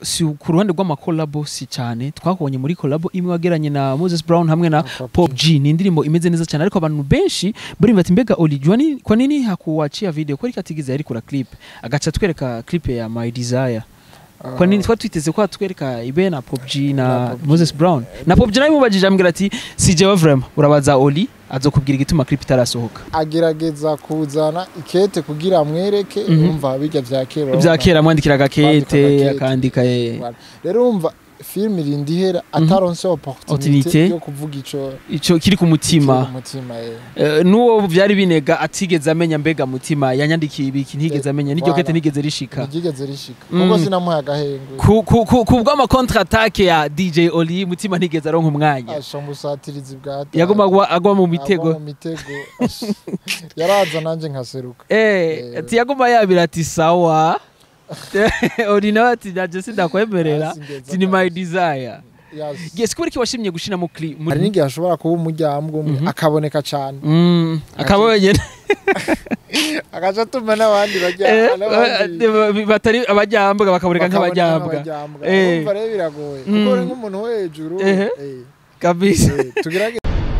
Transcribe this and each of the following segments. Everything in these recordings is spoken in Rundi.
si ku ruhande rw'amakolabo si cyane twakubonye muri kolabo imwe wageranye na Moses Brown hamwe na Pop G ni indirimbo imeze neza cyane ariko abantu benshi bari bati mbega Oli jua ni kwa nini hakuachia video kweli katigize yari kura clip agaca twereka clip ya My Desire kwa nini twari twiteze ko atwereka ibe na Pop G Na na Pop G. Moses Brown na Pop G nawe mubajije ambwira ati si jewe vraiment urabaza Oli azokubwira igituma clip itarasohoka agerageza kuzana ikete kugira amwereke Mhm. urumva bijya vya kera bya kera mwandikiraga kete Kwandika akandika eh, Voilà. rero urumva film irinda ihera ataronse opportunité Opportunité. yo kuvuga ico ico kiri ku mutima kiri ku mutima eh. Eh, n'uwo byari binega atigeze amenya mbega mutima yanyandikiye ibiki ntigeze Eh, amenya n'iryo voilà. kete ntigeze rishika ntiryigeze rishika Mm. kuko sinamuhaye agahengwe ku, ku, ku, ku bw'ama contre attaque ya DJ Oli mutima ntigeze aronka umwanya asha musatirizi bwa data. yaguma agwa, agwa mu Agwa mitego mu mitego Ash. yaraza nanje nkaseruka eh Eh. ati yaguma yabira ati sawa Oli nawe ati naje sindakwemerera Singeza ati ni my kabisa. desire Yes. yes kubera iki washimye gushira mu clip hari n'igihe ashobora kuba umuryango umwe Mhm. akaboneka cyane mm, akaba wenyene agaca atuma n'abandi bajya Eh, n'abandi eh, batari abajyambwa bakaboneka bakaboneka nk'abajyambwa nk'abajyambwa. Eh. urumva rero biragoye Mm. kuko uri nk'umuntu wo hejuru Ehe. eh, kabisa eh, tugerage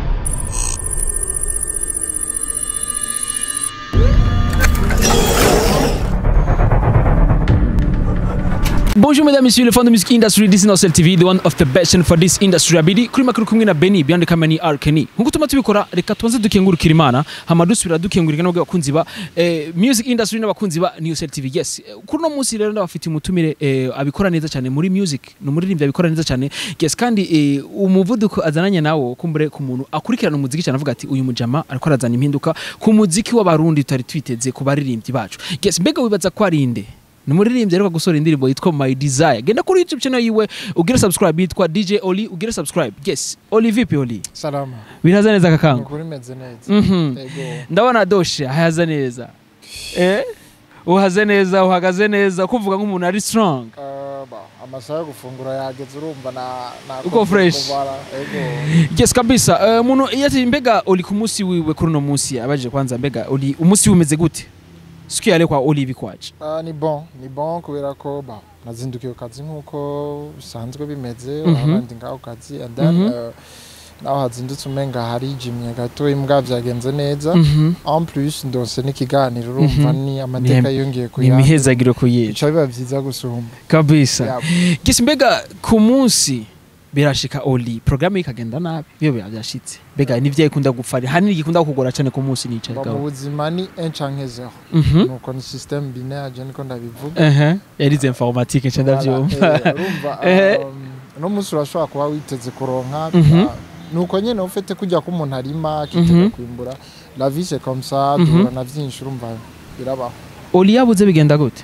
Bonjour mesdames, messieurs, les fans de music industry, this is Nosel TV, the one of the best for this industry. Abidi, kuri makuru kumwe na Benny, beyond the camera ni Arkeni. Nkuko tuma tubikora, reka tubanze dukengurukira Imana, hama dusubira dukengurika n'abwe bakunzi ba eh, music industry n'abakunzi ba Nosel TV. Yes, eh, kuri no munsi rero ndabafitiye umutumire eh, abikora neza cyane muri music, ni umuririmbyi abikora neza cyane. Yes, kandi eh, umuvuduko azananye nawo kumbure ku muntu akurikirana umuziki cyane avuga ati uyu mujama ariko arazana impinduka ku muziki w'abarundi tutari twiteze ku baririmbyi bacu. Yes, mbega wibaza ko ari inde? ni umuririmbyi ariko gusohora indirimbo yitwa my desire genda kuri youtube channel yiwe ugire subscribe yitwa dj oli ugire subscribe yes oli vipi oli salama biraza neza kakangu ukuri meze neza Mhm. Ego. ndabona doshe haza neza eh uhaze neza uhagaze neza kuvuga nk'umuntu ari strong Uh, ba, amasaha yo gufungura yageze urumva na na Uko fresh. kubara. ego yes kabisa Eh, umuntu iyo ati mbega oli ku munsi wiwe kuri uno munsi abajije kwanza mbega oli umunsi umeze gute siku yale kwa oli bikwaje Ah, ni bon ni bon kubera ko ba nazindukiye ku kazi nk'uko bisanzwe bimeze Mhm. urabona ndi ngaho ku kazi and then Mhm. uh, naho hazindutse umenga harijimye gato imbwa byagenze neza Mhm. en plus ndose n'ikiganiro urumva Mhm. ni amateka yongeye ni kuyandi imihezagiro kuyica bica biba byiza gusumba kabisa Yeah. gisi mbega ku munsi birashika oli programme ikagenda nabi iyo biba byashitse mbega ni vyaye ikunda gupfa hanini gikunda kugora cyane ku munsi nicaye Ba, mu gaho buzima ni un canke zero mhm nuko ni système binaire je niko ndabivuga ehe yarize informatique nca ndavyumva Voilà, eh, urumva Ehe. um, uno munsi urashobora kuba witeze kuronka Mhm. ah, nuko nyene ufite kujya ko umuntu arima akitega Mhm. kwimbura la vie c'est comme ça Mhm. duhura na vyinshi urumva birabaho oli yabuze bigenda gute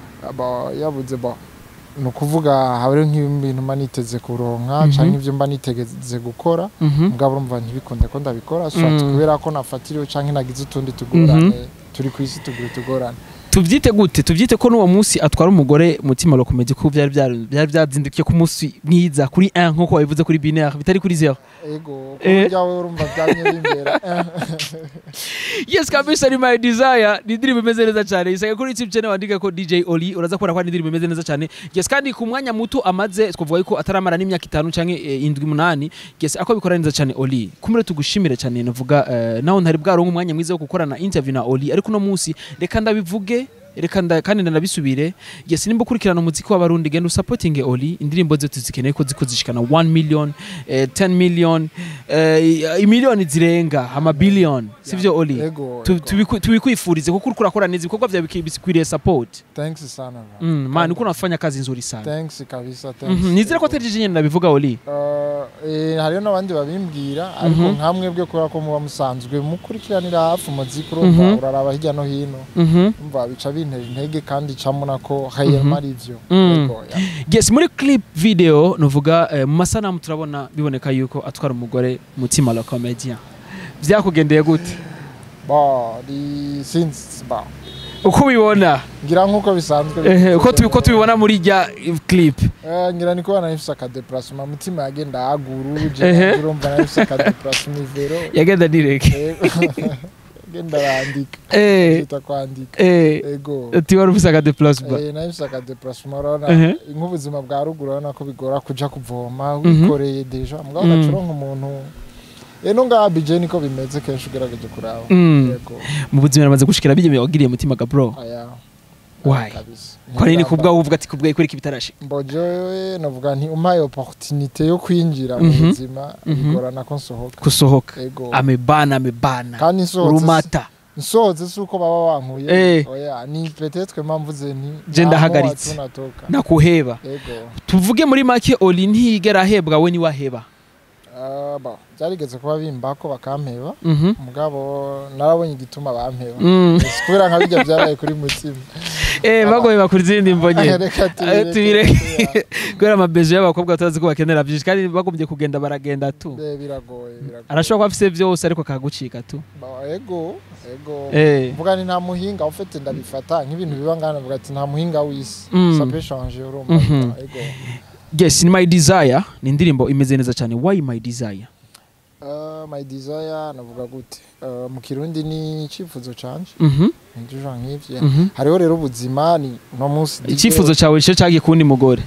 Aba- yabuze ba ni ukuvuga hariho nk'ibintu mba niteze kuronka Mhm. canke ivyo mba nitegeze gukora mhm mugabo urumva ntibikunde ko ndabikora soit Mm. kubera ko nafatiriwe canke nagize utundi tugorane turi ku isi tugira utugorane tuvyite gute tuvyite ko n'uwo munsi atwara umugore mutima lokomedi ko byari byari byari byazindukiye ku munsi mwiza kuri 1 nkuko wabivuze kuri binaire bitari kuri 0 ego Eh. kurya we urumva byamye bimbera yes kabisa ni my desire ni indirimbo imeze neza cyane isanga kuri youtube channel wandika ko dj oli uraza kubona ko ari indirimbo imeze neza cyane yes kandi ku mwanya muto amaze twavuga ko ataramara n'imyaka itanu canke eh, indwi munani yes ako bikora neza cyane oli kumure tugushimire cyane navuga eh, naho ntari bwaronka umwanya mwiza wo gukorana interview na oli ariko no munsi reka ndabivuge reka nda, kandi ndanabisubire yes nimba ukurikirana umuziki w'abarundi genda usapotinge oli indirimbo ze tuzikeneye ko ziko zishikana 1 million eh, 10 million eh, imiliyoni zirenga ama billion sivyo oli ego Tu- ego. tubiku- tubikwifurize kuko uriko urakora neza ibikorwa vyawe biki- bikwiriye support thanks sana bro. mm, man uko unafanya kazi nzuri sana thanks kabisa thanks Mhm, nizere ko Ego. atari je nyene nabivuga oli Uh, eh, hariho n'abandi babimbwira ariko Mhm. nkamwe bwe kubera ko muba musanzwe mukurikiranira hafi umuziki urumva Mhm. uraraba hirya no hino Mhm. umva bica bintera intege kandi camuna ko hayema ari ivyo Mm. Ego, yeah. yes muri clip video nuvuga eh, mu masanamu turabona biboneka yuko atwara umugore mutima la comedian vyakugendeye gute Ba, ri- since ba uko ubibona ngira nk'uko bisanzwe ehe, uko tubi- uko tubibona muri rya clip Eh, ngira niko banafise akadeplacement mutima yagenda aguru Ehe. je urumva nafise akadeplacement ivero yagenda direke Ego. genda arandika eh kita kwandika eh ego ati wari ufise aka déplacement Eh, nayo bisa ka déplacement urabona Mhm. nk'ubuzima bwa ruguru urabona ko bigora kuja kuvoma Mhm. wikoreye deja mugabo Mm. ugacuronka umuntu eno ngaha bije niko bimeze kenshi ugerageje kuraba Mm. ego mu buzima namaze gushikira bijye wagiriye mutima ga bro aya Why? kabisa kwa nini Ningamba. kubwa uvuga ati kubwa ikora iki bitarashika mbojewe novuga nti umpaye opportunité yo kwinjira mu Mhm. buzima Mhm. bigorana ko nsohoka kusohoka ego amebana amebana kandi nsohotse urumata nsohotse si uko baba bankuye Eh. oya ni peut-être mpamvuze nti Je ndahagaritse. nta moto natoka nakuheba ego tuvuge muri make oli ntiyigera ahebwa we niwe aheba Ah, bon, byarigeze kuba bimbako bakampeba Mhm. mugabo narabonye igituma bampeba Mm. Si kubera nka bijya byabaye kuri mutima eh bagoye bakora izindi mvo nyene reka Eh, tubireke kubera amabezo y'abakobwa tutazi ko bakenera byinshi kandi bagombye kugenda baragenda tu Eh, biragoye biragoye arashobora kuba afise byose ariko akagucika tu Ba- ego ego eh mvuga ni nta muhinga ufite ndabifata nk'ibintu biba ngana mvuga ati nta muhinga w'isi Mm. ça peut changer urumva Mhm. ego yes ni my desire ni indirimbo imeze neza cyane why my desire Uh, my desire navuga gute Uh, mu kirundi ni icyifuzo canje mhm nijoro nk'ivyo mhm hariho rero ubuzima ni no munsi icyifuzo cyawe cyo cyagiye kundi mugore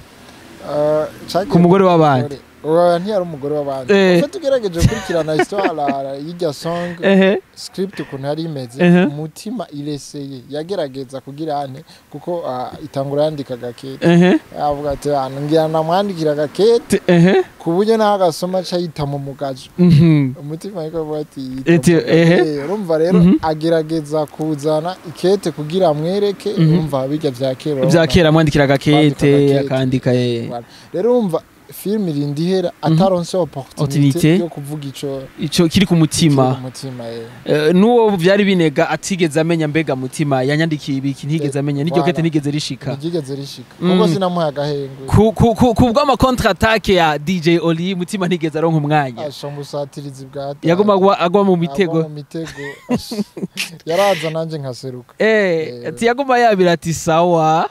Uh, cagiye ku mugore w'abandi umugore. Oya, ntiyari umugore w'abandi Eh. ufite ugerageje gukurikirana histoire y'irya song ehe script ukuntu yari imeze Ehe. umutima ireseye yagerageza kugira ane kuko ah, itangura yandika gakete ehe yavuga ati "Ah, ngira namwandikira gakete Te- ehe ku buryo naho agasoma aca yita mu mugajo mhm umutima ariko avuga ati "Yita Eti, mu mugajo." ehe. Eh, urumva rero Mhm. agerageza kuzana ikete kugira amwereke Mhm. urumva bijya bya kera bya urabona? kera mwandikira Kwandika agakete agakete. akandika eh. Voilà. rero urumva filime irinda ihera ataronse opportunité Opportunité. yo kuvuga ico ico kiri ku kiri mutima ku mutima eh. Eh, n'uwo byari binega atigeze amenya mbega mutima yanyandikiye ibiki ntigeze amenya n'iryo Voilà. kete ntigeze rishika ntiryigeze rishika Mm. kuko sinamuhaye agahengwe ku ku ku ku bw'ama contre attaque ya DJ Oli mutima ntigeze aronka umwanya asha musatirizi bwa yagomba agwa- agwa mu Agwa mitego mu mitego Ash. yaraza nanje nkaseruka eh Eh. ati yagomba yabira ati sawa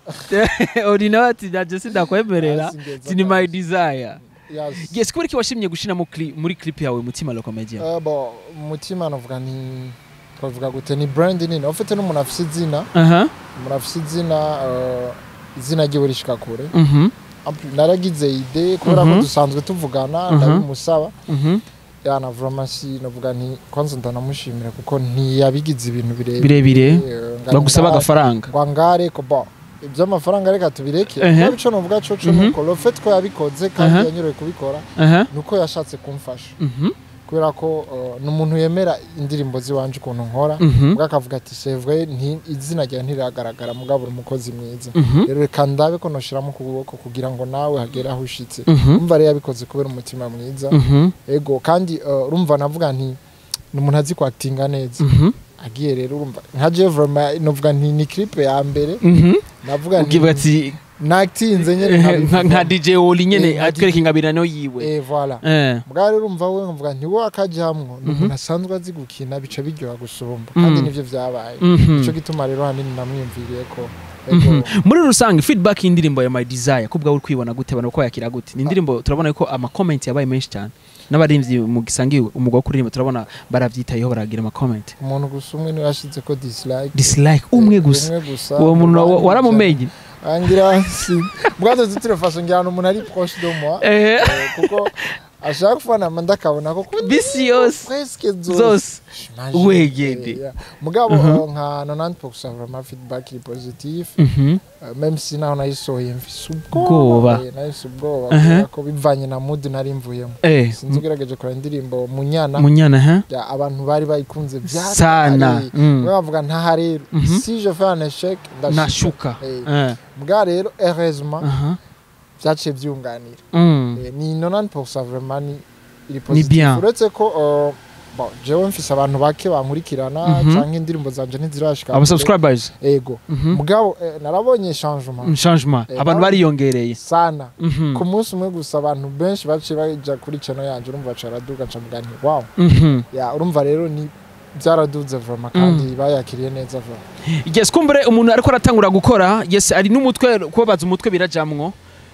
Oli nawe ati naje sindakwemerera Asi ngeza ati ni my kabisa. desire Yes. yes kubera iki washimye gushira mu cli- muri clip yawe mutima lo comedian Eh, bo umutima navuga ni twavuga gute ni brand nini ufite n'umuntu afise izina aha umuntu afise izina eh, izina ryiwe rishika kure mhm Ampli- naragize ide kubera Mhm. ko dusanzwe tuvugana Mhm. ndabimusaba mhm yana vraiment navuga nti kwanza ndanamushimira kuko ntiyabigize ibintu birebire birebire Eh, nga- bagusaba nga- agafaranga ngo angare ko bo iby'amafaranga reka tubireke Ehe. kuko ico novuga co co Mhm. nuko le fait ko yabikoze kandi Aha. yanyoroye kubikora aha nuko yashatse kumfasha mhm kubera ko uh, ni umuntu yemera indirimbo ziwanje ukuntu nkora mhm ubwo akavuga ati sevwe nti- izina ryawe ntiragaragara mugabo uri umukozi mwiza mhm rero reka ndabe ko noshiramo ukuboko kugira ngo nawe hagere aho ushitse mhm umva rero yabikoze kubera umutima mwiza mhm ego kandi uh, urumva navuga nti ni umuntu azi kwakitinga neza mhm agiye rero urumva nka Jevrema novuga nti ni clip ya mbere mhm navuga nti ugiye ati nakitinze nyene eh, nka nkabivuga. nka DJ Oli Eh, nyene nka atwereka ingabirano yiwe eh voilà eh bwa rero urumva we nkavuga nti wowe akajamwo ni Mhm. umuntu asanzwe azi gukina bica biryoha gusumba kandi Mm. nivyo vyabaye mhm nico gituma rero hanini namwiyumviriye ko Mhm. ego muri rusange feedback y'indirimbo ya my desire kubwa uri kwibona gute abantu ko yakira gute ni indirimbo turabona ko ama comment yabaye menshi cyane n'abarimvyi mu gisangiwe umugwa wo kuririmba turabona baravyitayeho baragira ama comment umuntu gusa umwe niwe yashize ko dislike dislike umwe gusa umwe gusa uwo muntu wa- Abandi waramumenye angira si bwato zitire façon ngira umuntu ari proche de moi eh eh, kuko ashaka kufana manda akabona ko kuri bisi yose presque zose zose Imagine. Wegede. Eh, yeah. mugabo Mhm. uh, nka 90% vraiment feedback iri positif mhm Uh, même si naho nayisohoye mfise Ubwoba. ubwoba eh, nahise ubwoba Aha. kubera ko bivanye na mood nari mvuyemo eh sinzi ugerageje kora indirimbo munyana munyana ha ya abantu bari bayikunze byatari. sana mm. Bamwe bavuga ntaha rero Mhm. si je fais un échec nashuka Eh, eh bwa rero heureusement aha byaciye byunganira mm. Eh, ni 90% vraiment ni iri Ni positif bien. uretse ko uh, bon jewe mfise abantu bake bankurikirana Mhm. canke indirimbo zanje ntizirashika aba kure. subscribers ego mhm mugabo eh, narabonye changement changement Eh, abantu nawe- bariyongereye sana mhm ku munsi umwe gusa abantu benshi baciye baja kuri channel yanje urumva caraduka ncavuga nti wow mhm ya urumva rero ni byaraduze vraiment kandi bayakiriye neza vraiment yes kumbure umuntu ariko aratangura gukora yes ari n'umutwe kubabaza umutwe birajamwo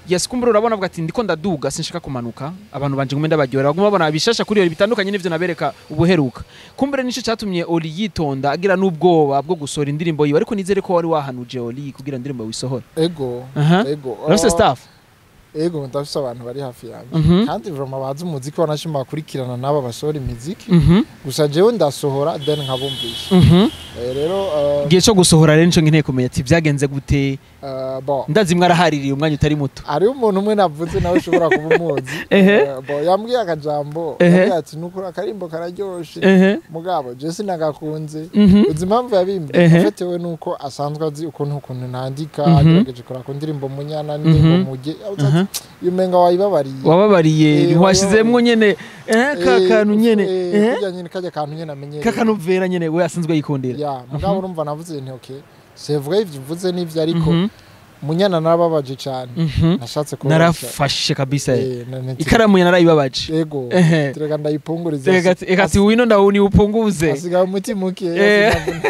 yes kumbura urabona avuga ati ndiko ndaduga sinshaka kumanuka abantu banje ngume ndabaryohera baguma babona bishasha kuri iyo bitandukanye n'ivyo nabereka ubuheruka kumbure nico catumye Oli yitonda agira n'ubwoba bwo gusohora indirimbo yiwe ariko nizere ko wari wahanuje Oli kugira indirimbo wisohore ego Aha. ego urafise Ah, staff ego ndafise abantu bari hafi yanjye Mhm. kandi vraiment bazi umuziki wanashima bakurikirana n'aba basohora imiziki Mhm. gusa jewe ndasohora then nkabumvisha Mhm. Eh, rero uh, igihe cyo gusohora rero nico nkeneye kumenya ati byagenze gute uh, bon ndazi mwarahaririye umwanya utari muto hariho umuntu umwe navuze nawe ushobora kuba umuzi Ehe. Eh, bon yambwiye akajambo Ehe. yambwiye ati nukuri akarimbo kararyoshe ehe mugabo je sinagakunze Mhm. uzi impamvu yabimbwiye Ehe. afatiwe nuko asanzwe azi ukuntu ukuntu nandika Mhm. agerageje kora ku ndirimbo munyana n'indirimbo Mhm. muge Aha. iyo umenga wayibabariye wababariye Eh, ntiwashizemwo nyene eh, ka Eh, kantu nyene eh, eh, kurya nyene kajya kantu nyene amenyereye kakanovera nyene we asanzwe yikundira ya mugabo urumva navuze nti okay sevuga ivyo uvuze n'ivyo ariko Mhm. munyana narababaje cane Mhm. nashatse kuba narafashe kabisa Eh, na- na- ikaramu ya narayibabaje ego Ehe. tureka ndayipunguriza Eka ati- eka ati wino ndawuni upunguze asigaye umutima uke Eh.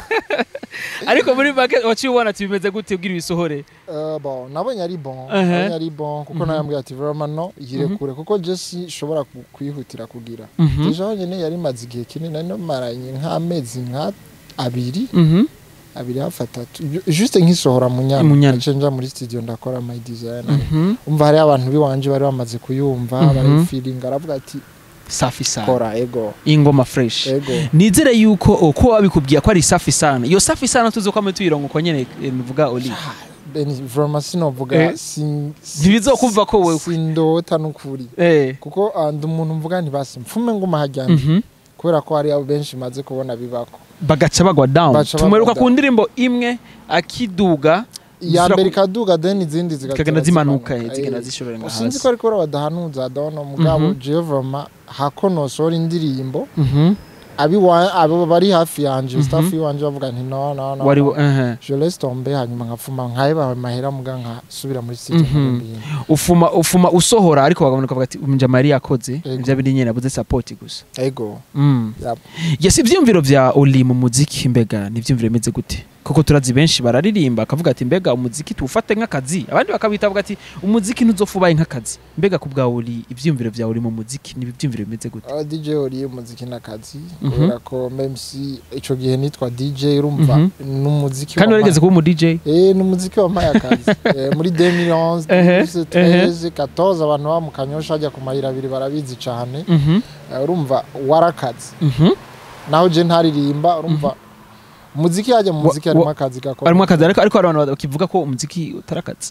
ariko muri make waciye ubona ati bimeze gute ubwira ibisohore Uh, bon nabonye ari bon Ehe. nabonye ari bon kuko Mhm. nayambwiye ati vraiment no yirekure kuko je sinshobora ku- kwihutira kugira Mhm. deja honyine yari imaze igihe kinini nari namaranye nk'amezi nka abiri Mhm. abiri hafi atatu Ju- juste nkisohora mu nyana Mu nyana. naciye nja muri studio ndakora my design Mhm. umva hariho abantu biwanje bari bamaze kuyumva Mhm. barayifilinga aravuga ati safi sana kora ego ingoma fresh ego nizere yuko oh, ko wabikubwiye ko ari safi sana iyo safi sana tuzi ko tuyirongo uko nyene eh, nuvuga oli beni vraiment sinovuga Eh. sin- si- Ntibizokumva ko wewe. sindota n'ukuri eh kuko ah, ndi umuntu mvuga nti basi mfume nguma hajyanye Mhm. kubera ko hari abo benshi maze kubona bibako bagaca bagwa down Baca bagwa tumweruka down. ku ndirimbo imwe akiduga iya zira- mbere ikaduga then izindi zigatera zikagenda zimanuka zimanuka. zigenda Eh, zishorera nga sinzi hasi ko ariko badahanuza dono mugabo Mhm. jewe vraiment hako nosohora indirimbo Mhm. abi wa- abo bari hafi yanje Mhm. staff yiwanje bavuga nti no no no wari no. eh je laisse tomber hanyuma nkafuma nkayeba mahera muga nkasubira muri studio Mhm. nkakora ibintu. ufuma ufuma usohora ariko bagabona kavuga ati umjama yari yakoze Ego. ibyo bindi nyene abuze support gusa ego mm. Yep. yes ivyumviro vya Oli mu muziki mbega ni ivyumviro bimeze gute kuko turazi benshi bararirimba akavuga ati mbega umuziki tuwufate nk'akazi abandi bakabita bavuga ati umuziki ntuzofubaye nk'akazi mbega ku bwa Oli ivyumviro vya Oli mu muziki ni ivyumviro bimeze gute Ah, DJ uri umuziki n'akazi Mhm. kubera ko même si ico gihe nitwa DJ urumva Mhm. n'umuziki kandi wampaye- warigeze kuba umu DJ Eh, ni umuziki wampaye akazi Eh, muri 2011 Ehe, 2013 14 abantu ba mu kanyosha hajya ku mayira abiri barabizi cyane Mhm. Eh, urumva warakazi Mhm. naho je ntaririmba urumva umuziki hajya mu Wa- muziki harimo wa- akazi gakomeye harimo akazi ariko ariko hari abantu bakivuga ko umuziki utari akazi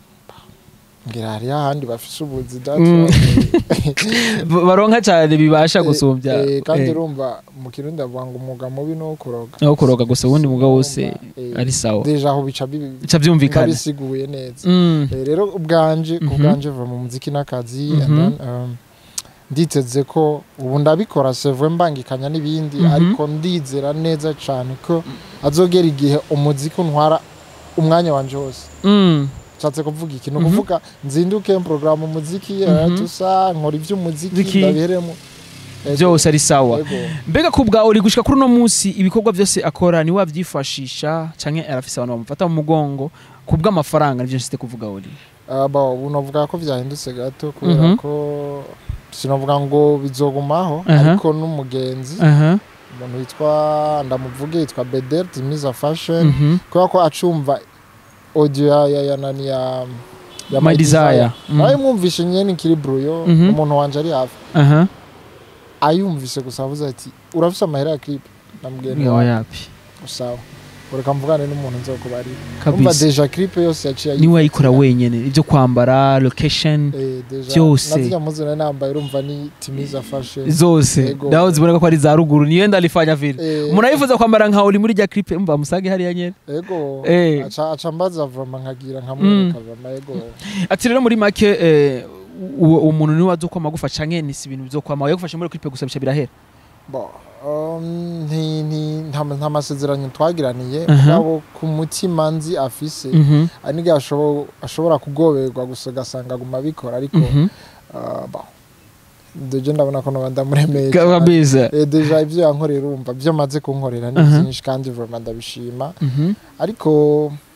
ngira hariho ahandi bafise ubuzi Mm. Ba- baronka cyane bibasha gusumbya Eh, kandi eh, urumva mu kirundi bavuga ngo umwuga mubi ni uwo kuroga aho kuroga gusa ubundi mugabo wose Eh, ari sawa deja aho bica bi- bica byumvikana bisiguye neza Mm. Eh, rero ubwanje ku Mhm. bwanje vuba mu muziki n'akazi and Mhm. then, um, nditeze ko ubu ndabikora sevwe mbangikanya n'ibindi Mhm. ariko ndizera neza cyane ko azogera igihe umuziki untwara umwanya wanje wose Mm. nshatse kuvuga iki ni Mhm. ukuvuga nzinduke porogaramu umuziki Mhm. tusa nkora iby'umuziki Ziki. ndabiheremo Ego. byose ari sawa Ego. mbega ku bwa uri gushika kuri uno munsi ibikorwa byose akora ni wabyifashisha canke arafise abantu bamufata mu mugongo ku bw'amafaranga nivyo nsite kuvuga uri Ah, ba, ubu navuga ko byahindutse gato kubera Mhm. ko sinavuga ngo bizogumaho Aha. ariko n'umugenzi aha umuntu witwa ndamuvuge yitwa Bedel Timiza Fashion Mhm. kubera ko acumva audio ya ya ya nani ya ya My Desire. Mhm. nawe mwumvishe nyene kiri bruyo Mhm. umuntu wanje ari hafi aha ayumvise gusa avuze ati urafise amahera ya clip namubwiye ni yawa yapi sawa ureka mvugane n'umuntu nzokubarira umva kabisa deja clip yose yaciye niwe wayikora wenyene ibyo kwambara location Eh, deja byose. nazijya muzina nambaye urumva ni Timiza Fashion zose Yego. naho ziboneka ko ari za ruguru niyo ndalifanya vile Eh, umuntu ayifuza kwambara nka uri muri rya clip mba musage hariya nyene ego Eh. aca aca mbaza vrama nkagira nkamwereka vrama ego ati rero muri make eh, uwo uwo muntu niwe wazi uko amagufa canke ni si ibintu bizokwama yagufashe muri clip gusa bisha birahera Bo, um, nti- nti- nta nta masezerano twagiraniye Aha. mugabo ku mutima nzi afise Mhm, aniga ashobo- ashobora kugoberwa gusa ugasanga aguma abikora ariko mhm. uh, bo, deje ndabona ko noba ndamuremeye cyane. kabisa Eh, deja ibyo yankorera urumva ibyo amaze kunkorera ni Aha. byinshi kandi vrama ndabishima Mhm, ariko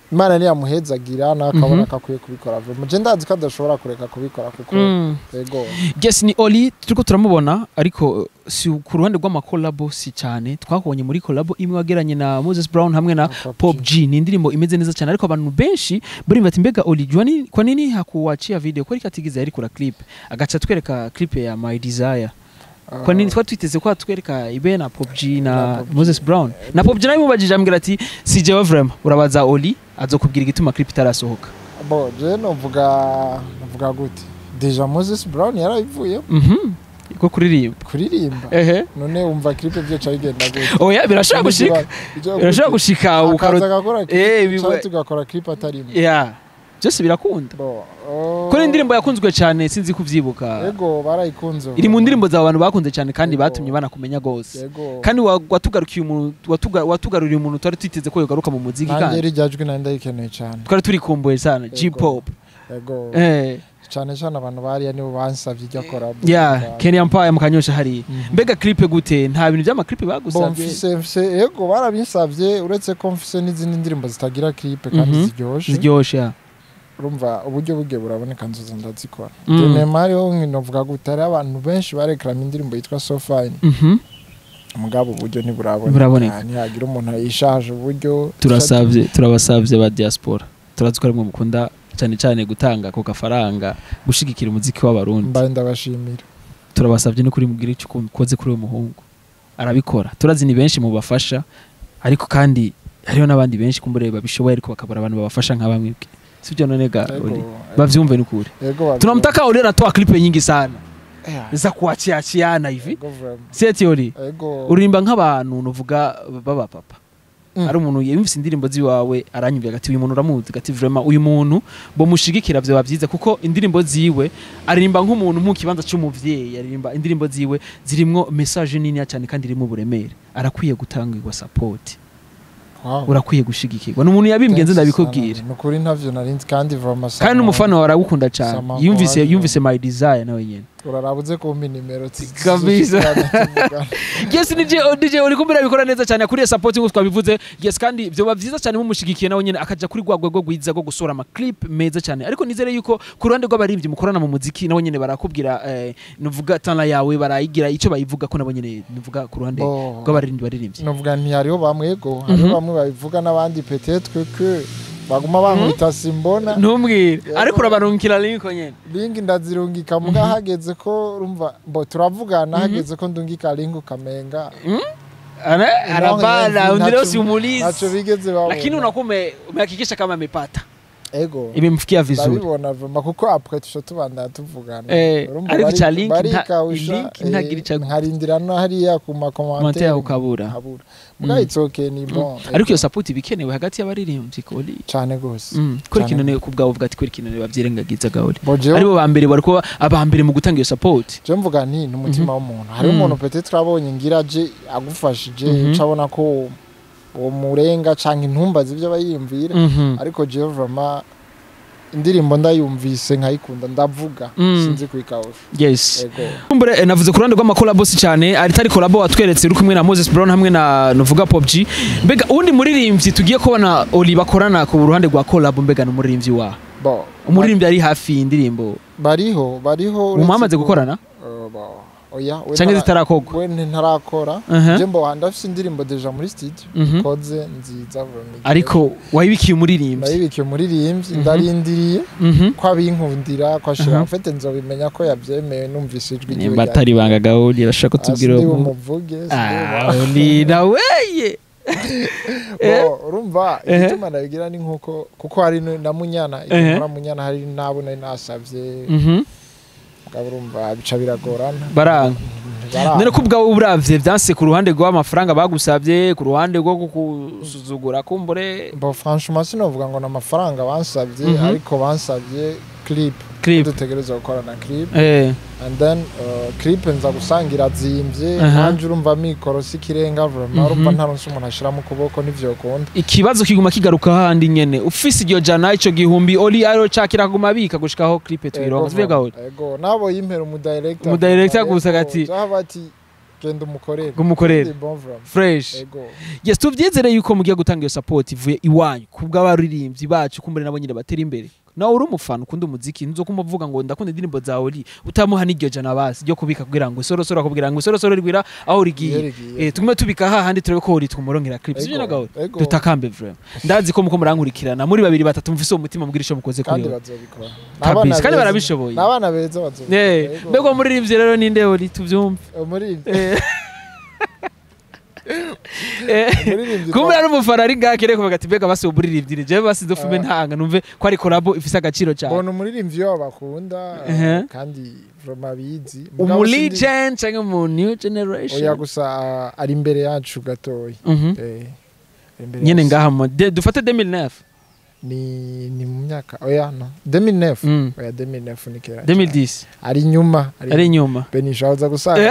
imana niyamuhezagira nawe akabona Mhm. ko akwiye kubikora vuba je ndazi ko adashobora kureka kubikora kuko Mm. yego Yes ni Oli turiko turamubona ariko si ku ruhande rw'amakolabo si cyane twakubonye muri kolabo imwe wageranye na Moses Brown hamwe na Pop G ni indirimbo imeze neza cyane ariko abantu benshi barimba ati mbega Oli jua ni kwa nini hakuwachia video kweli katigiza yari kura clip agacha twereka clip ya My Desire kwa nini twari twiteze ko atwereka ibe na Pop G Na na Pop G. Moses Brown na Pop G nawe mubajije ambwira ati si jewe vraiment urabaza Oli azokubwira igituma clip itarasohoka bo je novuga novuga gute deja Moses Brown yarabivuye mhm ko kuririmba kuririmba ehe none wumva clip byo ca bigenda gute oya birashobora gushika birashobora gushika akaza ukaro agakora Eh, clip biba- cyangwa tugakora clip atarimo ya byose birakunda bo oh, ko indirimbo yakunzwe cyane sinzi kuvyibuka yego barayikunze iri mu ndirimbo zawe abantu bakunze cyane kandi Yego. batumye banakumenya gose yego kandi wa- watugarukiye umuntu watuga- watugaruriye umuntu twari twiteze ko yogaruka mu muziki nanjye kandi rijya jwi nari ndayikeneye cyane twari turikumbuye sana Yego. G-pop yego eh cyane cyane abantu bariya nibo bansavye ijya kora ya Kenny Empire mu kanyosha hari mbega clip gute nta bintu by'ama clip bo bagusabye mfise mfise yego barabinsavye uretse ko mfise n'izindi ndirimbo zitagira clip kandi Mhm. ziryoshe ziryoshe ya. urumva uburyo bugiye buraboneka nzoza ndazikora Mm. denema hariho nkinovuga gute hariho abantu benshi barekarama indirimbo yitwa so fine Mhm. mugabo uburyo ntiburaboneka Buraboneka. ntihagira umuntu yishaje uburyo turasavye turabasavye ba diaspora turazi ko arimwe mukunda cyane cyane gutanga ako gafaranga gushigikira umuziki w'abarundi mbaye ndabashimira turabasabye no kuri mubwire icyo ukoze kuri uwo muhungu arabikora turazi ni benshi mu bafasha ariko kandi hariho n'abandi benshi kumbure babishoboye ariko bakabura abantu babafasha nka bamwe bwe sivyo none ga Yego, Oli bavyumve n'ukuri yego bavyumva. tunamtaka Oli anatoa klipe nyingi sana Yeah, za kuachiachiana hivi yego vraiment. seti Oli yego uririmba nk'abantu nuvuga baba papa Mm. ari umuntu yumvise indirimbo ziwawe aranyumvira ati uyu muntu uramuzi gati vraiment uyu muntu bo mushigikira byo bavyiza kuko indirimbo ziwe aririmba nk'umuntu mu kibanza cy'umuvyeyi aririmba indirimbo ziwe zirimwo message nini cyane kandi irimo uburemere arakwiye gutangirwa support Wow. urakwiye gushigikirwa ni umuntu yabimbwiye nzi Thanks ndabikubwira sana. ni ukuri ntavyo narinzi kandi vraiment kandi sama- n'umufana wawe aragukunda cyane Sama yumvise Kowali. yumvise my desire nawe nyene urarabuze kumpa nimero zi- Kabisa. zishikirana tuvugana. yes DJ DJ uri kumbira bikora neza cyane akuriye support ngo twabivuze yes kandi byo bavyiza cyane mumushigikiye nawe nyene akaja kuri gwagwe rwo gwiza rwo gusora ama clip meza cyane ariko nizere yuko ku ruhande rw'abaririmbyi mukorana mu muziki nawe nyene barakubwira eh, nuvuga tana yawe barayigira icyo bayivuga ko nabo nyene nuvuga ku ruhande Bo, rw'abaririmbyi baririmbyi novuga nti hariho bamwe go hariho Mhm. bamwe babivuga n'abandi peut-être que baguma bankubita simbona ntumbwire Yego. ariko urabarungikira linko nyene linki ndazirungika muga hageze ko urumva mbo turavugana Mhm. hageze ko ndungika linki ukamenga Ana- anabana Nacho- undireo nacho simulizi bigeze babona lakini unakuwa ume- umehakikisha kama amepata ego imemfikia vizuri ndabibona vuma kuko apre tusha tubandana tuvugana Eh, Urumva ariko bari- ca link nta- barikawusha, link ntagira eh, ica- nkarindira no hariya ku Commentaire makomantere ukabura. nkabura muga Mm. it's okay ni bon ariko iyo support ibikenewe hagati y'abaririmbyi koli cyane gose Mm, kuri Cyane. kino ne ku bwawe bwati kuri kino ne bavyirengagiza gahori bo jewe aribo ba mbere bari kuba aba mbere mu gutanga iyo support je mvuga nti n'umutima w'umuntu hariho Mm. umuntu peut-être abonye ngira je agufashije Mhm. ucabona ko uwo murenga canke intumba z'ivyo bayiyumvira Mhm. ariko jewe vraiment indirimbo ndayumvise nkayikunda ndavuga Mm. sinzi kuyikawusha yes ego kumbure eh, navuze ku ruhande rw'amakolabo si cyane aritari kolabo watweretse uri kumwe na Moses Brown hamwe na nuvuga Pop G mbega uwundi muririmbyi tugiye kubona Oli bakorana ku ruhande rwa kolabo mbega ni umuririmbyi wa bo umuririmbyi ari hafi y'indirimbo bariho bariho uretse umwamaze ko- gukorana Eh, bo, oya we cyangwa ntara- zitarakogwa we ntarakora Aha. je mbo ndafise indirimbo deja muri studio Mhm. koze nziza vraiment. ariko wayibikiye umuririmbyi ndayibikiye umuririmbyi Mhm. ndarindiriye Mhm. ko abinkundira ko ashira Aha. mfite nzobimenya ko yabyemeye numvise ijwi ryiwe nimba atari ibanga gahori arashaka kutubwira uwo uwo mu- umuvuge Ah, Oli naweye Eh. urumva Ehe. igituma ndabigira ni nkuko kuko hari no- na munyana Ehe. muri munyana hari nabo nari nasavye Mhm. mugabo urumva bica biragorana baranga Baranga. none ko ubwawe uravye vyanse ku ruhande rw'amafaranga bagusavye ku ruhande rwo gusuzugura kumbure Bon, franchement sinovuga ngo n'amafaranga bansabye Mhm. ariko bansabye clip clip dutegereza gukora na clip eh and then uh, clip nza gusanga irazimvye Aha. nanje urumva mikoro si kirenga vraiment Mhm. urumva ntaronse umuntu ashira mu kuboko ntivyokunda ikibazo kiguma kigaruka handi nyene ufise iryo jana ico gihumbi oli aro cakira kuguma bika gushikaho clip tuyironka tuvuye gahori ego nabo yimpera umudirector Umudirector Ego, gusa gati- jaha bati genda umukorere Umukorere. Ndi bon vraiment. fresh ego yes tuvyizere yuko mugiye gutanga iyo support ivuye iwanyu kubw'abaririmbyi bacu kumbure nabo nyine batera imbere nawe uri umufana ukunda umuziki nzokuma uvuga ngo ndakunda indirimbo zawe uri utamuha n'iryo jana basi ryo kubika kugira ngo isorosoro akubwira ngo isorosoro rigwira aho Iyo rigiye rigiye. eh tugume tubika hahandi turebe ko uri twumurongera clip sivyo Ego, nagawe ego. dutakambe vraiment ndazi ko muko murankurikirana muri babiri batatu mufise uwo mutima mubwira ico mukoze kuri kandi yo bazobikora kabisa kandi barabishoboye ni abana beza bazobikora eh Ego. mbega umuririmbyi rero ninde uri tuvyumve umuririmbyi eh eh umuririmbyi kumbe ari umufana ari ngaho akeneye kuvuga ati mbega basi uburirimbyi jewe basi dufume Ah. ntanga numve ko ari kolabo ifise agaciro cyane mbona umuririmbyi wabo bakunda Ehe. kandi vraiment bizi Mugabo umu sindi- legend cyangwa mu new oya generation gusa ah, ari imbere yacu gatoya Mhm. Eh, ari imbere nyene yacu. ngaha mu de- dufate 2009 ni ni mu myaka oya no 2009 Mm. oya 2009 ni kera cyane. 2010 ari inyuma ari inyuma benisha uza gusanga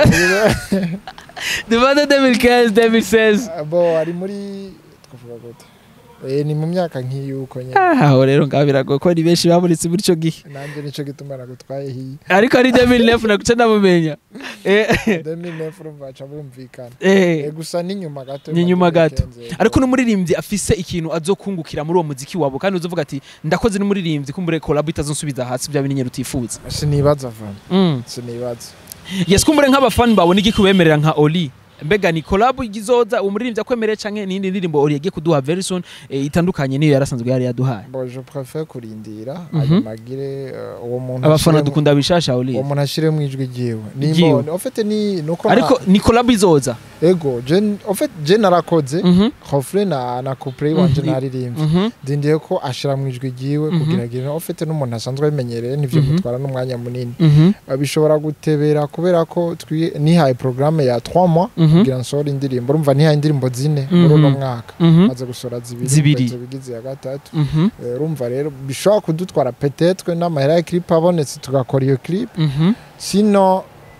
dufate 2015 2016 Ah, bo ari muri twavuga gute eh ni mu myaka nk'iyuko nyine aho rero ngaho biragoye ko ari benshi bamuritse muri ico gihe nanjye nico gituma nagutwaye hiyi ariko ari 2009 nakuca ndamumenya Eh, 2009 urumva baca bumvikana eh. Eh, gusa n'inyuma gato Ni nyuma gato. 2015, ariko n'umuririmbyi afise ikintu azokungukira muri uwo muziki wabo kandi uzovuga ati ndakoze n'umuririmbyi kumbure kolabo itazonsubiza hasi bya binyenyeri utifuza sinibaza vana mm. sinibaza yes kumbure nk'abafani bawe niki kubemerera nka oli mbega ni kolabo izoza umuririmbyi akwemereye canke n'indi ndirimbo oli yagiye kuduha very soon eh, itandukanye niyo yarasanzwe yari yaduhaye bo je préfère kurindira Mhm. hanyuma agire eh, uwo muntu abafana ashiremo- dukunda bishasha oli uwo muntu ashiremo ijwi ryiwe Ryiwe. nimba en fait ni nuko ariko ni kolabo izoza ego je en fait je narakoze Mhm, refre na na couple wanje Mhm. naririmbye mhm, ndindiye ko ashira mu ijwi ryiwe Mhm. kugira ngo en fait n'umuntu asanzwe abimenyereye nivyo Mhm. mutwara n'umwanya munini mhm, Uh, bishobora gutebera kubera ko twi- nihaye programme ya 3 mois mhm, kugira nsohora indirimbo urumva nihaye indirimbo zine Mhm. muri uno mwaka mhm, maze gusohora zibiri Zibiri. izo bigize ya gatatu mhm, Eh, urumva rero bishobora kudutwara petetre n'amahera ya clip abonetse tugakora iyo clip mhm, sino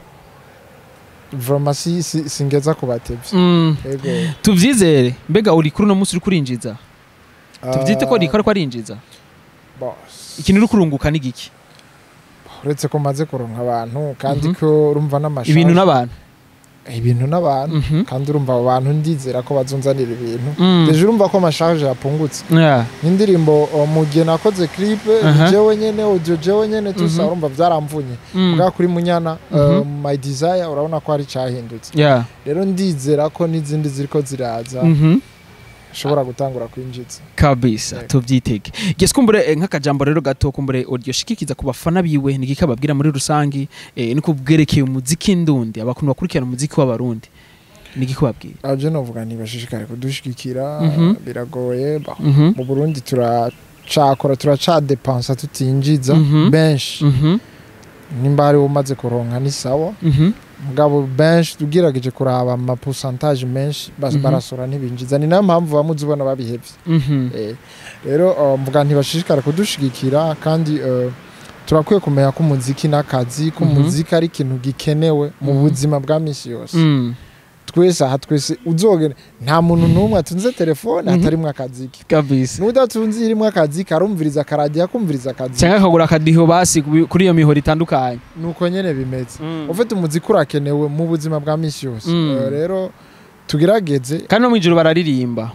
vraiment si, si, singeza kubatevye mm. ego tuvyizere mbega uri kuri uno munsi uri kurinjiza tuvyite ko Ah, rikora ko arinjiza bo, ikintu uri kurunguka ni giki uretse ko maze kuronka abantu kandi Mhm. ko urumva n'amashaje ibintu n'abantu ibintu n'abantu Mhm. kandi urumva abo bantu ndizera ko bazunzanira ibintu Mm. deje urumva ko amashaje yapungutse Yeah. nk'indirimbo uh, mu gihe nakoze clip Aha. jewe nyene audio jewe nyene tusa Mhm. urumva byaramvunye Mm. bwa kuri munyana Mhm. uh, my desire urabona ko hari cyahindutse Yeah. rero ndizera ko n'izindi ziriko ziraza Mhm. ushobora gutangura kwinjiza kabisa Yego. tuvyitege gese kumbure eh, nk'akajambo rero gato kumbure audio shikikiza ku bafana biwe ni giki ababwira muri rusangi eh, niko bwerekeye umuziki ndundi abakuntu bakurikirana umuziki w'abarundi ni giki babwira aje novuga ntibashishikare kudushigikira Mhm. biragoye ba- Mhm. mu burundi turacakora turacadepansa tutinjiza Mhm. benshi Mhm. nimba hari umaze kuronka ni sawa Mhm. mugabo benshi tugerageje kuraba amapusantaje menshi bas- Mhm. barasora ntibinjiza ni nayo mpamvu bamuzi ubona babihevye Mhm. Eh, rero uh, mvuga ntibashishikara kudushigikira kandi uh, turakwiye kumenya ko umuziki n'akazi ko Mhm. umuziki ari ikintu gikenewe mu Mhm. buzima bwa misi yose Mm. twese aha twese uzogera nta muntu n'umwe atunze telefone Mhm. hatarimwo akazi ke kabisa n'udatunze irimwo akazi ke arumviriza akaradiyo akumviriza akazi cyangwa akagura akadiho basi kubi- kuri iyo mihoro itandukanye nuko nyene bimeze Mm. ufite umuziki urakenewe mu buzima bwa misi yose Mm. Eh, rero tugerageze kandi no mw'ijoro bararirimba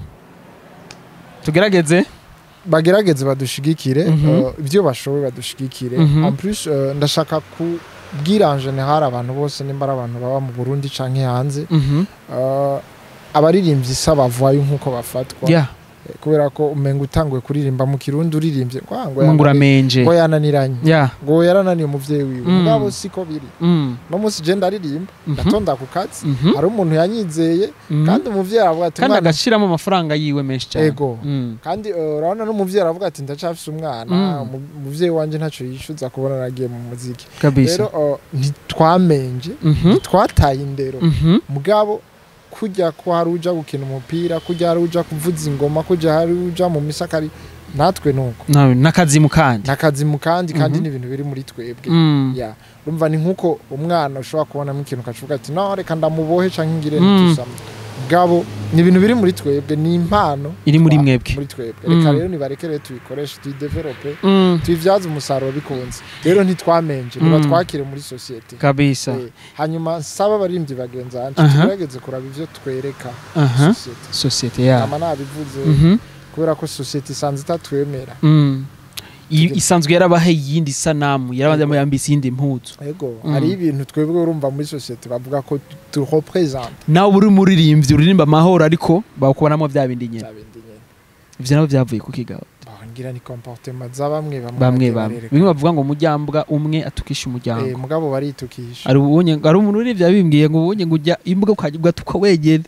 tugerageze bagerageze badushigikire Mhm. eh, ibyo bashoboye badushigikire Mhm. en plus eh, ndashaka kubwira en general abantu bose nimba ari abantu baba mu Burundi canke hanze Mhm. eh, abaririmbyi si abavayo nk'uko bafatwa Yeah. Eh, kubera ko umenga utanguye kuririmba mu kirundi uririmbye kwa ngo ngo yanani- uramenje ngo yananiranye Yeah. ngo yarananiye umuvyeyi wiwe Mm. mugabo siko biri Mm. no munsi je ndaririmba Mhm. ndatonda ku kazi Mhm. hari umuntu yanyizeye Mhm. kandi umuvyeyi aravuga ati kandi "Umwana agashiramo amafaranga yiwe menshi cyane Ego. Mm. kandi eh, urabona n'umuvyeyi aravuga ati ndacafise umwana Mm. umu- umuvyeyi wanje ntaco yishuza kubona nagiye mu muziki kabisa rero eh, ntitwamenje Mhm. ntitwataye indero Mhm. mugabo kujya ko hari uja gukina umupira kujya hari uja kuvuza ingoma kujya hari uja mu misakari natwe nuko nawe n'akazimu kandi nakazi mu kandi kandi Mhm. ni ibintu biri muri twebwe Mm. ya urumva ni nkuko umwana ushobora kubonamo ikintu ukacuvuga ati no reka ndamubohe canke ngire Mm. ntitusama gabo ni ibintu biri muri twebwe ni impano iri muri twa- mwebwe muri twebwe Mm. reka rero nibarekere tubikoreshe tuyidevelope Mm, tuyibyaze umusaruro bikunze rero ntitwamenje Mm. niba twakire muri sosiyete kabisa Eh, hanyuma nsaba abaririmbyi bagenzi banje Aha. tugerageze kuraba ivyo twereka aha sosiyete sosiyete ya ama nabivuze Mhm. kubera ko sosiyete isanze itatwemera Mm. I- Tuge- isanzwe yarabahe iyindi sanamu yarabanza Yego. yambitse iyindi mpuzu ego Mm. hari ibintu twebwe urumva muri sosiyete bavuga ko turepresente nawe uri umuririmbyi uririmba amahoro ariko bakubonamo bya bindi nyine bya bindi nyene ivyo nabo byavuye ku kigabo Bah, ngira ni comportement za bamwe bamwe bamwe bagiye bamwe barereka. bimwe bavuga ngo umujyambwa umwe atukisha Eh, umuryango mugabo baritukisha hari ubonye hari umuntu urivya bimbwiye ngo ubonye ngo ujya imbwa ukajya wegere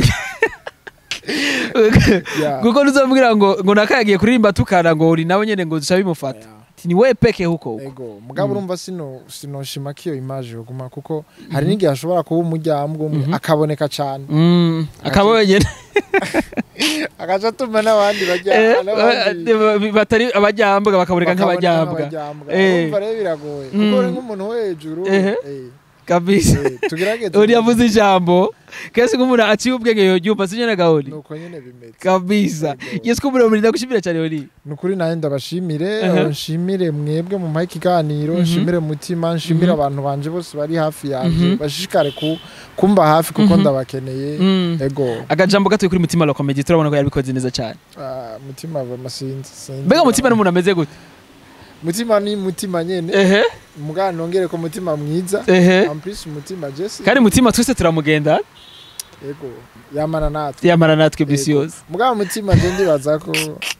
Ya, kuko nuzamubwira ngo ngo nakayagiye kuririmba tukana ngo uri nawe nyene ngo duca bimufata ya. Ati, ni we peke huko huko ego mugabo Mm. urumva sino sinoshima ko iyo image yoguma kuko hari n'igihe ashobora kuba umuryango umwe Mhm. akaboneka cyane Mm, akaba wenyene agaca atuma n'abandi bajya Eh, n'abandi ba- batari abajyambwa bakaboneka bakaboneka nk'abajyambwa nk'abajyambwa. Eh. urumva rero biragoye Mm. kuko uri nk'umuntu wo hejuru Ehe. eh, kabisa eh, tugerageze uri yavuze ijambo kenshi nk'umuntu aciye ubwenge yoryumva sinye na gahori nuko nyene bimeze kabisa Ego. yesu ko muremure ndagushimira cyane uri ni ukuri nawe ndabashimire Aha. uh, nshimire mwebwe mu maha ikiganiro Mhm. nshimire mutima nshimire Mhm. abantu banje bose bari hafi yanjye Mhm. bashishikare ku- kumba hafi kuko Mhm. ndabakeneye Mm. ego akajambo gatuye kuri mutima la comedy turabona ko yabikoze neza cyane Ah, mutima bamasinzi sinzi. mbega mutima n'umuntu ameze gute mutima ni mutima nyene ehe mugana nongere ko mutima mwiza ehe amplis umutima jesi kandi mutima twese turamugenda ego yamana natwe yamara natwe bisi Ego. yose mugabo mutima je ndibaza ko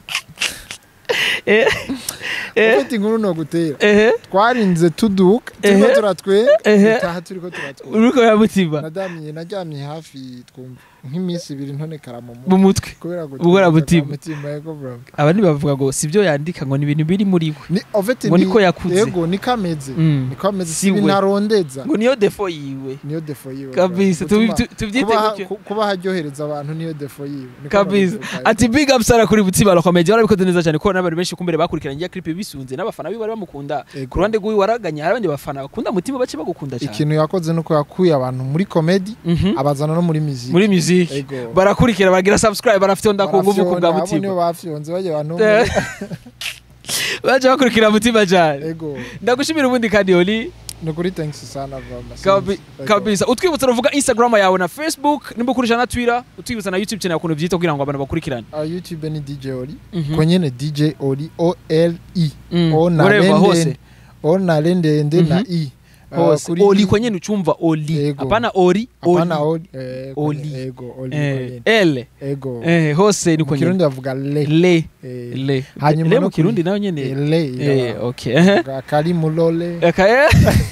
Eh, eh, ufite inkuru no gutera ehe twarinze tuduka turiko Ehe. turatwenga Ehe. dutaha turiko turatwenga uriko ya mutima nadamiye naryamye hafi twumva nk'iminsi ibiri ntonekara mu mu mutwe mutwe kubera Ubura mutima. mutima yego bro abandi bavuga ngo sibyo yandika ngo ni ibintu biri muri we ni ofete ngo niko yakuze yego niko ameze Mm. niko ameze Si si we. binarondeza ngo niyo defo yiwe niyo defo yiwe bro. kabisa Gutuma- tubi- tu- tubyite kuba- gutyo ku- kuba haryohereza abantu niyo defo yiwe Niko kabisa babivuga. ati big up sara kuri mutima la comedy warabikoze neza cyane ko n'abantu benshi kumbere bakurikiranye ya clip bisunze n'abafana biwe bari bamukunda Ego. ku ruhande rw'iwe waraganye hari abandi bafana bakunda mutima bace bagukunda cyane ikintu yakoze nuko yakuye abantu muri komedi Mhm. abazana no muri muziki muri music Ego. barakurikira bagira subscribe barafyonda ku nguvu ku bwa Barafyonda, abo nibo mutima bafyonze bajya abantu Eh. baje bakurikira mutima cyane ego ndagushimira ubundi kandi oli ni ukuri thanks sana vama Kabi- kabisa utwibutsa uruvuga instagram yawe na facebook nimba ukoresha na twitter utwibutsa na youtube channel ukuntu byita kugira ngo abantu bakurikirane Uh, youtube ni dj oli Mhm. ko nyene dj oli o l e Mm. o na Wherever, hose lende o na lendende na Mhm. i Uh, hose kuri- oli kwenye uchumva oli Ego. hapana ori Hapana oli oli eh, ko Oli. nyene, ego oli eh, ko nyene. l ego eh, hose ni mu kwenye kirundi bavuga le le Eh, le Hanyuma le no mu kuri- kirundi nayo nyene eh, le eh iraba. okay ehe Bavuga kari mulole okay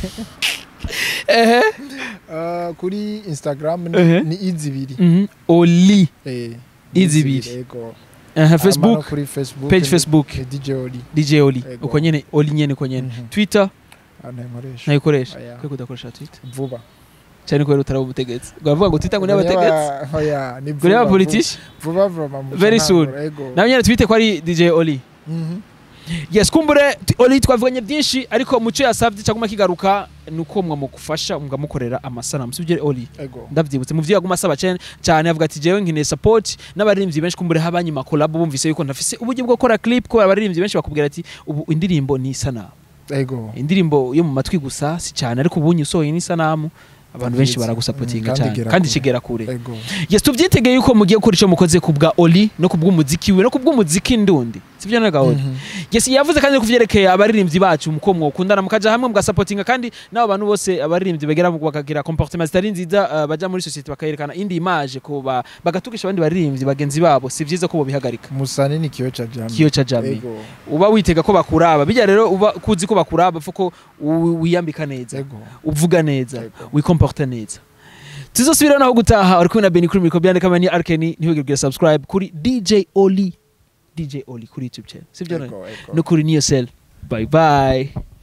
ehe Uh, kuri instagram Ehe. ni- ni izibiri Mhm. oli Eh, izibiri. izibiri, ego Aha, Hama no facebook kuri facebook page ni- facebook ni dj oli dj oli Ego. uko nyene oli nyene uko nyene Mhm. twitter Ah, ntakoresha ntayikoresha Oya. kwe kudakoresha twitter vuba cyane kubera utaraba ubutegetsi baravuga ngo twitter ngo ni abategetsi Oya, oya, ni ngo ni vuba, abapolitisi vuba vuba mu Very Bujumbura, soon. ego nawe nyine twite ko ari dj oli Mhm. yes kumbure t- oli twavuganye byinshi ariko muco yasabye cyangwa kigaruka ni uko mwamugufasha mukamukorera amasanamu sibyo oli ego ndabyibutse mu byo yaguma asaba cyane cyane avuga ati jewe nkeneye support n'abaririmbyi benshi kumbure habanyima collab bumvise yuko ntafise uburyo bwo gukora clip ko abaririmbyi benshi bakubwira ati ubu indirimbo ni isanamu ego indirimbo yo mu matwi gusa si cyane ariko ubu usohoye n'isanamu abantu benshi Ndabizi. baragusapotinga Mm, kandi cyane igera kandi kure. kigera kure ego yes tubyitegeye yuko mugiye gukora icyo mukoze ku bwa oli no ku bw'umuziki we no ku bw'umuziki ndundi sibyo na gahunda Mhm. yes yavuze kandi ku byerekeye abaririmbyi bacu muko mwokundana mukaja hamwe mugasapotinga kandi n'abo bantu bose abaririmbyi bagera mu- bakagira comportement zitari nziza uh, baja muri society bakayerekana indi image ko ba- bagatukisha abandi baririmbyi bagenzi babo si byiza ko bobihagarika musane ni kiyo cha jamii kiyo ca jami ego uba witega ko bakuraba bijya rero uba kuzi ko bakuraba fuko wi- wiyambika neza ego uvuga neza Ego. wikomporta neza tuzosubira naho gutaha uri kumwe na beni kuri mikoro byandika mani arkeni ntibigirwe subscribe kuri dj oli dj oli kuri youtube channel sibyo ego ego no kuri niyo sel bye bye